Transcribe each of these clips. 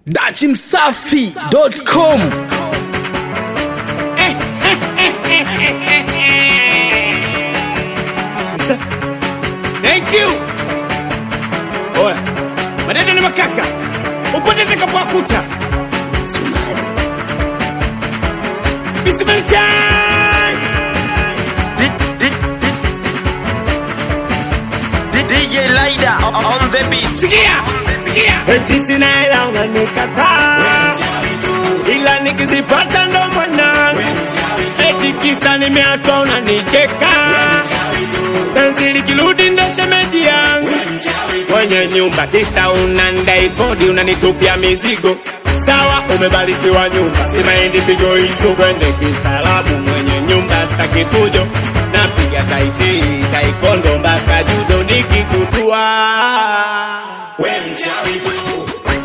dachimsafi.com Thank you. Oya. Maneno ni makaka. Upote takapokuta. Bismillah time. DJ Lida on the beat. Sikia. Sikia. Eti sina hela unanikataa. Ila nikizipata ndo mwanangu. Eti kisa nimeachwa unanicheka. Penzi likirudi ndo shemeji yangu. Kwenye nyumba kisa unandai kodi unanitupia mizigo. Sawa, umebarikiwa nyumba, simaendi pigo hizo kwende kistaarabu. Mwenye nyumba staki fujo, napiga taiti taikondo mpaka judo nikikutua. We mchawi tu,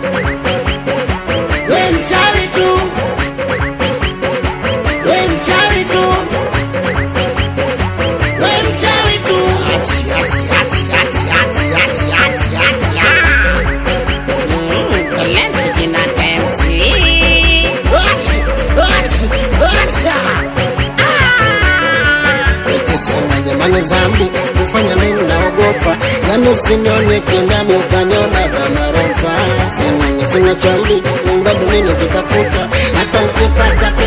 we mchawi tu, we mchawi tu, we mchawi tu. Ati, ati, ati, ati, ati, ati, ati, ati, ah. Mm, talent jina MC. Ati, ati, ati, ah. Eti sema jamani, zambi kufanya mimi naogopa, yani usinione kindani ukaniona kama rofa. Sema sina chambi bado mimi nikitafuta, hata nikipata